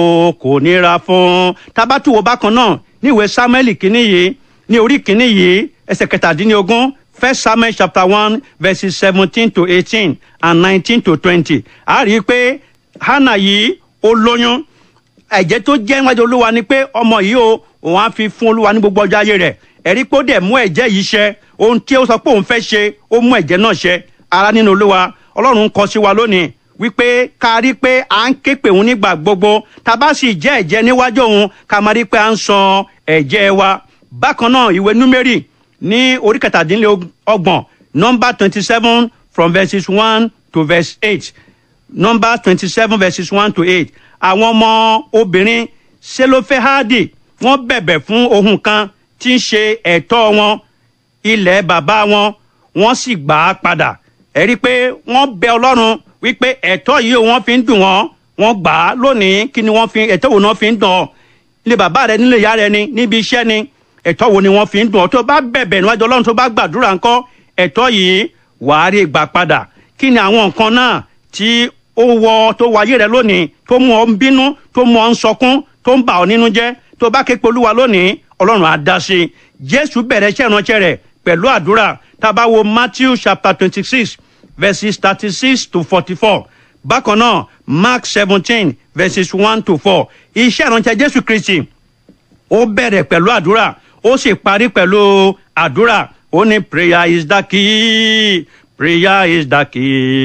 o kò nira fún tabatuwo bákan náà níwèé samuel kínní yìí ní orí kínní yìí ẹsẹ̀ kẹtàdínlógún first samuel chapter one verses seventeen to eighteen and nineteen to twenty a rí i pé hannah yìí ó lóyún ẹ̀jẹ̀ tó jẹ́ níwájú olúwa ni pé ọmọ yìí o òun á fi fún olúwa ní gbogbo ọjọ́ ayé rẹ̀ ẹ̀rí pé ó dẹ̀ mú ẹ̀jẹ̀ yìí ṣẹ ohun tí ó sọ pé òun fẹ́ ṣe ó mú ẹ̀jẹ̀ náà ṣẹ ara nínú olúwa ọlọ́run kọ sí wa lónìí wípé ká rí pé à ń ké pè òun nígbà gbogbo tá a bá sì jẹ́ ẹ̀jẹ̀ níwájú òun ká máa rí pé à ń san ẹ̀jẹ̀ wa bákan náà ìwé númérì ní orí kẹtàdínlọ́gbọ̀n nọ́mbà twenty seven from verses one to verse eight nọ́mbà twenty seven verses one to eight àwọn ọmọ obìnrin selofehadi wọ́n bẹ̀bẹ̀ fún ohun kan tí ń ṣe ẹ̀tọ́ wọn ilẹ̀ bàbá wọn wọ́n sì gbà á padà ẹ rí i pé wọ́n bẹ ọlọ́run wípé ẹ̀tọ́ yìí wọ́n fi ń dùn wọ́n wọ́n gbà á lónìí kí ni wọ́n fi ẹ̀tọ́ wo ni wọ́n fi ń dùn ọ́ ilé bàbá rẹ nílé ìyá rẹ ni níbi iṣẹ́ ni ẹ̀tọ́ wo ni wọ́n fi ń dùn ọ́ tó bá bẹ̀bẹ̀ níwájú ọlọ́run tó bá gbàdúrà ńkọ́ ẹ̀tọ́ yìí wàá rí gbà padà kí ni àwọn nǹkan náà tí ó wọ tó wáyé rẹ lónìí tó mú ọ ń bínú tó mú ọ ń sọkún tó ń bà ọ nínú jẹ́ tó bá ké polúwa lónìí ọlọ́run á dá sí i jésù bẹ̀rẹ̀ iṣẹ́ ìránṣẹ́ rẹ̀ pẹ̀lú àdúrà tá a bá wo matthew chapter twenty six verses thirty six to forty four bákan náà mark seventeen verses one to four iṣẹ́ ìránṣẹ́ jésù kristi ó bẹ̀rẹ̀ pẹ̀lú àdúrà ó sì parí pẹ̀lú àdúrà ó ní prayer is the key prayer is the key.